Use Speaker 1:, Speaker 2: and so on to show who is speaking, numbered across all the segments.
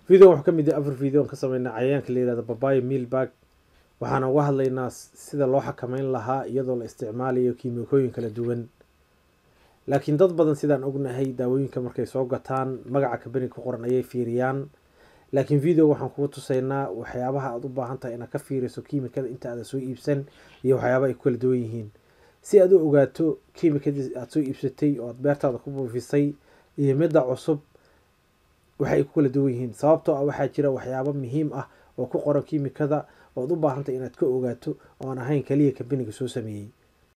Speaker 1: videogan wuxuu ka mid yahay afar video aan ka sameynaa cayayaanka la yihahdo babaya mealbag waxaana uga hadlaynaa sida loo xakameyn lahaa iyadoo la isticmaalayo kiimikooyin kala duwan laakiin dad badan sidaan ognahay daawooyinka markay soo gataan magaca kabani ku qoran ayay fiiriyaan laakiin video waxaan kugu tusaynaa waxyaabaha aada u baahan tahay inaad ka fiiriso kiimikada inta aada soo iibsan iyo waxyaaba ay ku kala duwan yihiin si aad u ogaato kiimikadii aada soo iibsatay oo aada beertaada ku buufisay iyo midda cusub waxay ku kala duwan yihiin sababtoo ah waxaa jira waxyaabo muhiim ah oo ku qoran kiimikada oad u baahantahay inaad ka ogaato oon ahayn kaliya kabaniga soo sameeyey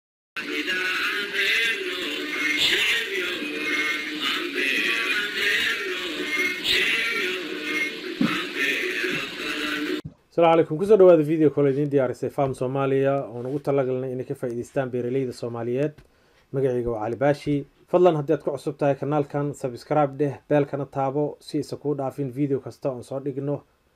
Speaker 1: asalaamu calaykum kusoo dhawaada video kole idiin diyaarisay farm soomaaliya oon ugu talagalnay inay ka faa'iidaystaan beeraleyda soomaaliyeed magacayga waa cali baashi fadlan haddii aad ku cusub tahay kanaalkan subscribe dheh beelkana taabo si aysan kuu dhaafin video kasta oon soo dhigno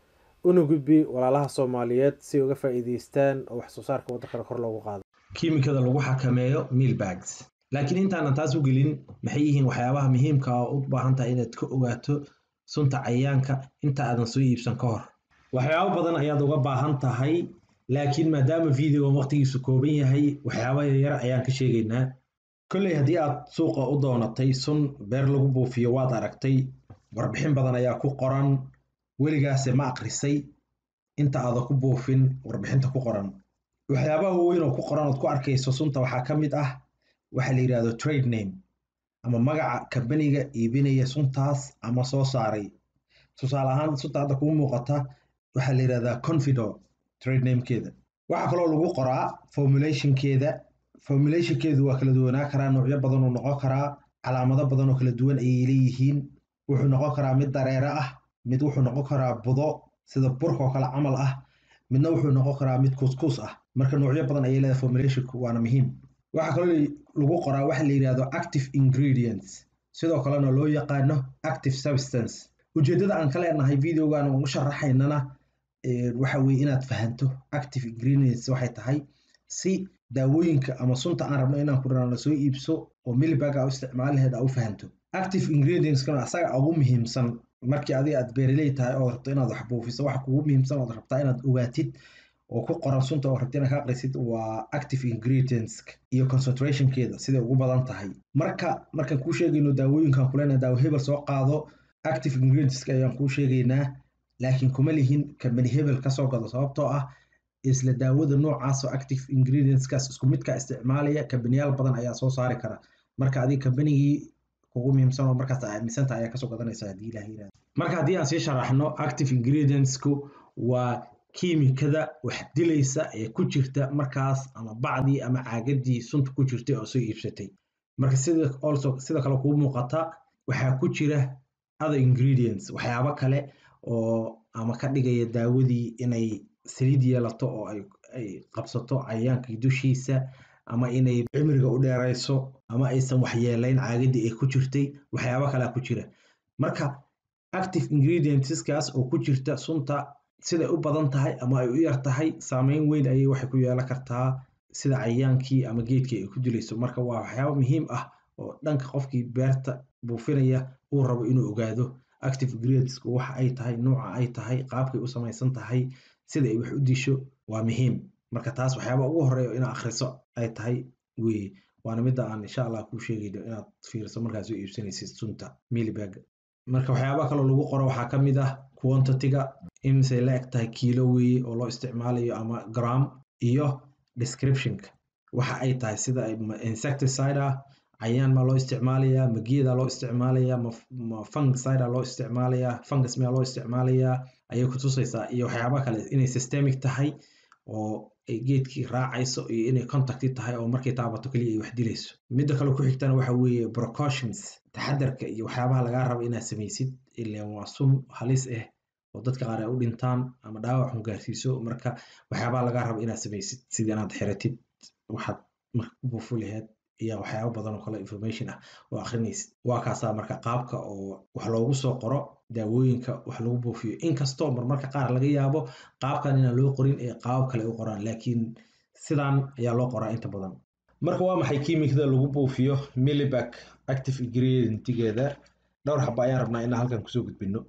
Speaker 1: una gudbi walaalaha soomaaliyeed si uga faa'iidaystaan oo wax soo saarka waddankana kor loogu qaado
Speaker 2: kiimikada lagu xakameeyo mealbags laakiin intaanan taas u gelin maxay yihiin waxyaabaha muhiimka oo u baahan tahay inaad ka ogaato sunta cayayaanka inta aadan soo iibsan ka hor waxyaabo badan ayaad uga baahan tahay laakiin maadaama videogan waqtigiisu kooban yahay waxyaaba yaryar ayaan ka sheegaynaa kolley haddii aad suuqa u doonatay sun beer lagu buufiyo waad aragtay warbixin badan ayaa ku qoran weligaase ma akrisay inta aadan ku buufin warbixinta ku qoran waxyaabaha waaweyn oo ku qoran ood ku arkayso sunta waxaa ka mid ah waxa la yidhahdo trade name ama magaca kambaniga iibinaya suntaas ama soo saaray tusaale ahaan sunta hadda kuu muuqata waxaa la yidhahdaa confido trade namekeeda waxaa kaloo lagu qoraa formulationkeeda formulationkeedu waa kala duwanaa karaa noocyo badan uu noqon karaa calaamado badan oo kala duwan ayay leeyihiin wuxuu noqon karaa mid dareere ah mid wuxuu noqon karaa budo sida burka oo kale camal ah midna wuxuu noqon karaa mid kuuskuus ah marka noocyo badan ayay leedahay formulationku waana muhiim waxaa kaloo lagu qoraa waxa la yidhahdo active ingredients sidoo kalena loo yaqaano active substance ujeeddada aan ka leenahay videogan ugu sharaxaynana waxa weye inaad fahanto active ingredients waxay tahay si daawooyinka ama sunta aan rabno inaan ku dhanaano soo iibso oo milibag a u isticmaal laheed aa u fahanto active ingredientskana asaga ugu muhiimsan markii adiga aad beeraley tahay ood rabto inaad wax buufiso waxa kugu muhiimsan ood rabtaa inaad ogaatid oo ku qoran sunta oo rabta inaad ka aqrisid waa active ingredients iyo concentrationkeeda siday ugu badan tahay marka markaan kuu sheegayno daawooyinkan kulena daawo hebel soo qaado active ingredientska ayaan kuu sheegaynaa laakiin kuma lihin kambani hebel kasoo gado sababtoo ah isla daawada noocaasoo active ingredientskaas isku midka isticmaalaya kambaniyaal badan ayaa soo saari kara marka adiga kambanigii kugu muhiimsan oo markaas aaminsanta ayaa kasoo gadanaysa haddii ilaah yirahdo marka haddii aan sii sharaxno active ingredientsku waa kiimikada wax dilaysa ee ku jirta markaas ama bacdii ama caagadii sunta ku jirtay oo soo iibsatay marka sida also sida kale kuu muuqata waxaa ku jira other ingredients waxyaabo kale oo ama ka dhigaya daawadii inay saliid yeelato oo ay ay qabsato cayayaankii dushiisa ama inay cimriga u dheerayso ama aysan waxyeelayn caagadii ay ku jirtay waxyaabo kalea ku jira marka active ingredientskaas oo ku jirta sunta siday u badan tahay ama ay u yar tahay saameyn weyn ayay waxay ku yeelan kartaa sida cayayaankii ama geedkii ay ku dilayso marka waa waxyaabo muhiim ah oo dhanka qofkii beerta buufinaya uu rabo inuu ogaado active ingredientsku waxa ay tahay nooca ay tahay qaabkay u samaysan tahay sida ay wax u disho waa muhiim marka taas waxyaaba ugu horeeya inaad akhriso ay tahay weye waana midda aan insha allah kuu sheegayno inaad fiiriso markaad soo iibsanaysid sunta milibag marka waxyaaba kaloo lagu qoro waxaa ka mid ah quantity-ga imisay la eg tahay kiilo weye oo loo isticmaalayo ama gram iyo descriptionka waxa ay tahay sida insecticide ah cayayaan maa loo isticmaalayaa ma geedaa loo isticmaalayaa ma fungicide loo isticmaalayaa fungus miyaa loo isticmaalayaa ayay ku tusaysaa iyo waxyaaba kale inay systemic tahay oo ay geedkii raacayso iyo inay contacti tahay oo markay taabato keliya ay wax dilayso midda kale ku xigtana waxa weeye precautions taxadarka iyo waxyaabaha lagaa rabo inaad samaysid ilaan waa sun halis ah oo dadka qaar ay u dhintaan ama dhaawac xun gaarsiiso marka waxyaabaha lagaa rabo inaad samaysid sida inaad xiratid waxaad marka ku buufu laheed iyo waxyaabo badan oo kale information ah oo akhrinaysid waa kaasaa marka qaabka oo wax loogu soo qoro daawooyinka wax lagu buufiyo inkastoo marmarka qaar laga yaabo qaabkan inaan loo qorin ee qaabab kale u qoraan laakiin sidan ayaa loo qoraa inta badan marka waa maxay kiimikada lagu buufiyo milibag active ingredientigeeda dhowr xaba ayaan rabnaa inaan halkan kusoo gudbino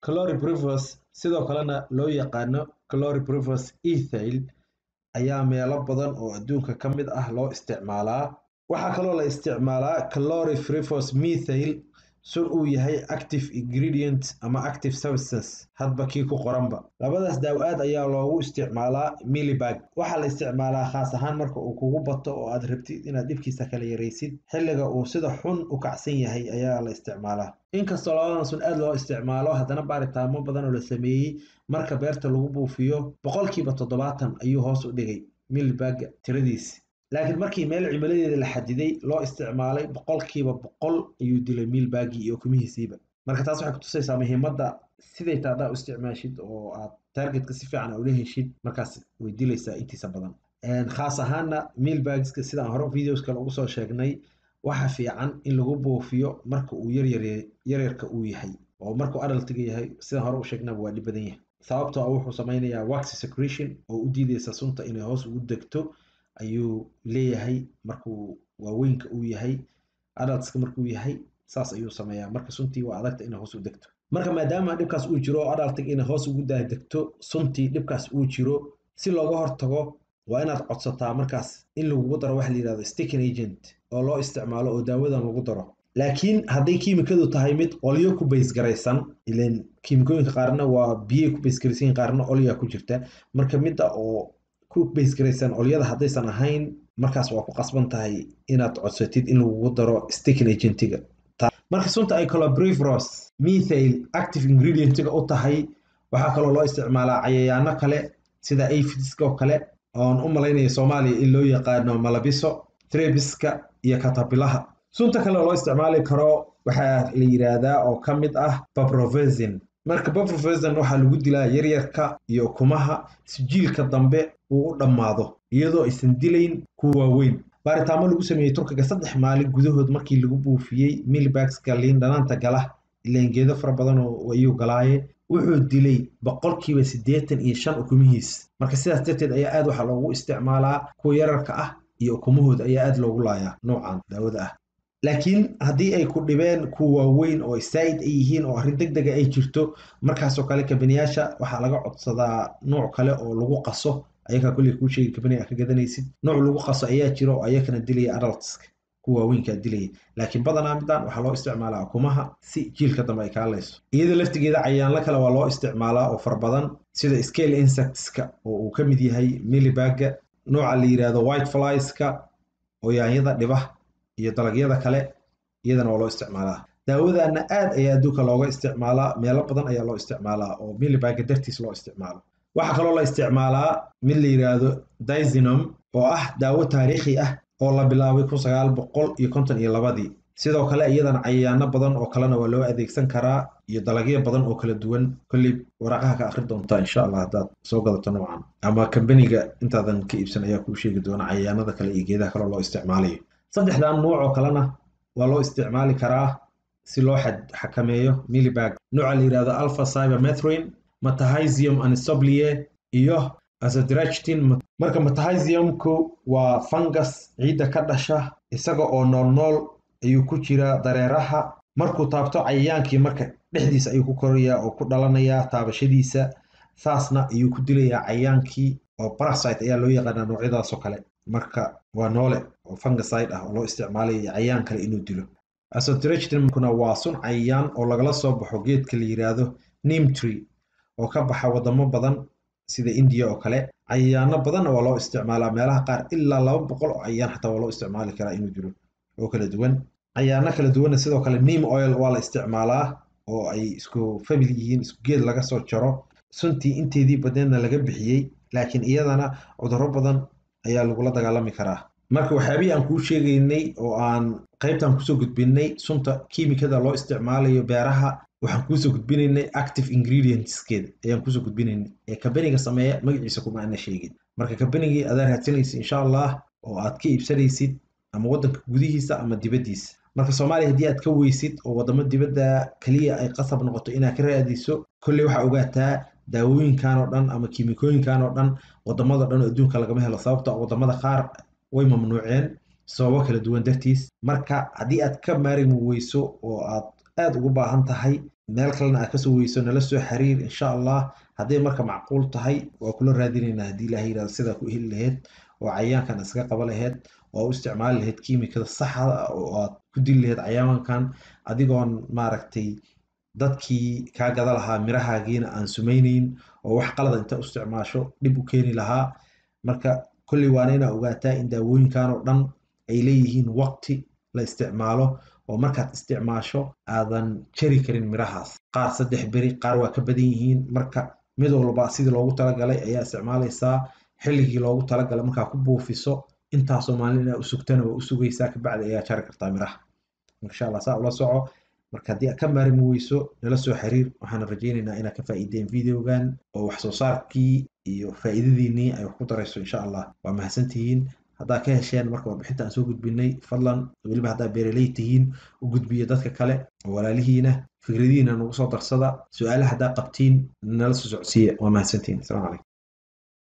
Speaker 2: chloriprivus sidoo kalena loo yaqaano chloriprivus ethyl ayaa meelo badan oo adduunka ka mid ah loo isticmaalaa waxaa kaloo la isticmaalaa chloriprivus methyl sun uu yahay active ingredient ama active substance hadba kii ku qoranba labadaas daaw-aad ayaa loogu isticmaalaa millibag waxaa la isticmaalaa khaas ahaan marka uu kugu bato oo aad rabtid inaad dhibkiisa kala yaraysid xilliga uu sida xun u kacsan yahay ayaa la isticmaalaa inkastoo labadan sun aad loo isticmaalo haddana baaritaamo badan oo la sameeyey marka beerta lagu buufiyo boqolkiiba toddobaatan ayuu hoos u dhigay millibaga tiradiisi laakiin markii meel cimiladeeda la xadiday loo isticmaalay boqolkiiba boqol ayuu dilay miilbaagii iyo ukumihiisiiba marka taas waxay kutusaysaa muhiimadda siday taadhaa u isticmaashid oo aad targetka si fiican ula heshid markaas way dilaysaa intiisa badan khaas ahaana miilbagska sidaan hore videos kale ugu soo sheegnay waxa fiican in lagu buufiyo marka uu yaryarka uu yahay oo markuu adaltiga yahay sidaan hore u sheegnaba waa dhib badan yahay sababtoo wuxuu samaynayaa wax secretion oo u diidaysa sunta inay hoos ugu degto ayuu leeyahay markuu waaweynka uu yahay adaltska markuu yahay saas ayuu sameeyaa marka suntii waa adagta inay hoos u degto marka maadaama dhibkaas uu jiro oo adaltiga inay hoos ugu daadegto suntii dhibkaas uu jiro si looga hortago waa inaad codsataa markaas in lagugu daro waxa la yidhahdo sticking agent oo loo isticmaalo oo daawadan lagu daro laakiin hadday kiimikadu tahay mid olyo ku baysgaraysan ilan kiimikooyinka qaarna waa biyey ku baysgaraysan qaarna olyaa ku jirta marka midda oo ku baysgaraysan olyada haddaysan ahayn markaas waa ku qasban tahay inaad codsatid in lagugu daro sticking agentiga marka sunta ay colabrivros methyl active ingredientiga u tahay waxaa kaloo loo isticmaalaa cayayaano kale sida aphids oo kale oon u malaynaya soomaaliya in loo yaqaano malabiso trebiska iyo katabilaha sunta kale loo isticmaali karo waxaa la yidhaahdaa oo ka mid ah babrovesin marka babrovesin waxaa lagu dilaa yaryarka iyo ukumaha si jiilka dambe uu u dhammaado iyadoo aysan dilayn kuwa waaweyn baaritaamo lagu sameeyey turkiga saddex maalin gudahood markii lagu buufiyey milibagska liin dhanaanta gala ilaan geedo fara badan oo ayuu galaaye wuxuu dilay boqolkiiba siddeetan iyo shan ukumihiis marka sidaas darteed ayaa aad waxaa loogu isticmaalaa kuwa yararka ah iyo ukumahooda ayaa aad loogu laayaa noocan daawada ah laakiin haddii ay ku dhibeen kuwa waaweyn oo saa'id ay yihiin oo arrin deg dega ay jirto markaasoo kale kabaniyaasha waxaa laga codsadaa nooc kale oo lagu qaso ayagaa kolley kuu sheegi kabani a ka gadanaysid nooc lagu qaso ayaa jira oo ayakana dilaya adultska kuwa waaweynkaa dilaya laakiin badanaa midaan waxaa loo isticmaalaa ukumaha si jiilka dambe ay kaa layso iyada laftigeeda cayaanla kale waa loo isticmaalaa oo fara badan sida scale insectska oo uu ka mid yahay millibaga nooca la yidhaahdo white flieska oo yaanyada dhiba iyo dalagyada kale iyadana waa loo isticmaalaa daawadana aad ayaa adduunka looga isticmaalaa meelo badan ayaa loo isticmaalaa oo millibaga dartiis loo isticmaalo waxaa kaloo la isticmaalaa mid la yidhaahdo dizinom oo ah daawo taariikhi ah oo la bilaabay kun sagaal boqol iyo konton iyo labadii sidoo kale iyadana cayayaano badan oo kalena waa loo adeegsan karaa iyo dalagyo badan oo kala duwan kolley waraqaha ka akhri doontaa insha allah haddaad soo gadato noocan ama kambaniga intaadan ka iibsan ayaa kuu sheegi doona cayayaanada kale iyo geedaha kaloo loo isticmaalayo saddexdan nuuc oo kalena waa loo isticmaali karaa si loo xakameeyo millibag nooca la yidhahdo alpha cybermethrin matahizium anisoblie iyo azadrachtin marka matahiziumku waa fungus ciidda ka dhasha isaga oo nool nool ayuu ku jiraa dareeraha markuu taabto cayayaankii marka dhexdiisa ayuu ku korayaa oo ku dhalanayaa taabashadiisa saasna ayuu ku dilayaa cayayaankii oo parasite ayaa loo yaqaanaa noocyadaasoo kale marka waa noole oo fungicide ah oo loo isticmaalayo cayayaan kale inuu dilo asotrechtinkuna waa sun cayayaan oo lagala soo baxo geedka la yidhaahdo nimtree oo ka baxa wadamo badan sida indiya oo kale cayayaano badanna waa loo isticmaalaa meelaha qaar ilaa laba boqol oo cayayaan xataa waa loo isticmaali karaa inuu dilo oo kala duwan cayaano kala duwanna sidoo kale neam oil waa la isticmaalaa oo ay isku family yihiin isku geed laga soo jaro suntii inteedii badneedna laga bixiyey laakiin iyadana cudurro badan ayaa lagula dagaalami karaa marka waxyaabihii aan kuu sheegaynay oo aan qaybtan kusoo gudbinay sunta kiimikada loo isticmaalayo beeraha waxaan kuusoo gudbinaynay active ingredientskeeda ayaan kusoo gudbinaynay ee kabaniga sameeya magaciisa kuma ana sheegin marka kabanigii adaa raadsanaysid insha allah oo aad ka iibsanaysid ama waddanka gudihiisa ama dibaddiisa marka soomaaliya haddii aad ka weysid oo waddamo dibadda keliya ay qasab noqoto inaad ka raadiso kolley waxaa ogaataa daawooyinkan oo dhan ama kiimikooyinkan oo dhan waddamada dhan oo adduunka lagama helo sababto waddamada qaar way mamnuuceen sababo kala duwan dartiis marka haddii aad ka maarimi weyso oo aad aad ugu baahan tahay meel kalena aad kasoo weyso nala soo xiriir insha allah hadday marka macquul tahay waa kula raadinaynaa haddii ilaha yirahdo sidaa ku heli laheyd oo cayayaankan iskaga qaba laheyd oo u isticmaali laheyd kiimikada saxda oo aad ku dili laheyd cayayaankan adigoon maaragtay dadkii kaa gada lahaa mirahaagiina aan sumaynayn oo wax qalada inta u isticmaasho dhib u keeni lahaa marka kolley waana inaa ogaataa in daawooyinkan oo dhan ay leeyihiin waqti la isticmaalo oo markaad isticmaasho aadan jari karin mirahaas qaar saddex beri qaar waa ka badan yihiin marka mid walba sidii loogu talagalay ayaa isticmaalaysaa xilligii loogu talagalay markaa ku buufiso intaasoo maalin inaa u sugtana waa u sugaysaa kabacdi ayaa jari kartaa miraha insha allah saa ula soco marka haddii aad ka maarmi weyso nala soo xiriir waxaan rajaynaynaa inaad ka faa'iideen videogan oo wax soo saarkii iyo faa'iidadiinii ay wax ku darayso insha allah waa mahadsantihiin haddaa ka hesheen marka warbixinta aan soo gudbinay fadlan weliba haddaa beeraley tihiin u gudbiya dadka kale oo walaalihiina fikradihiina nagu soo darsada su-aalaha haddaa qabtiin nala soo socodsiiya waa mahadsantihiin asalamu calaykum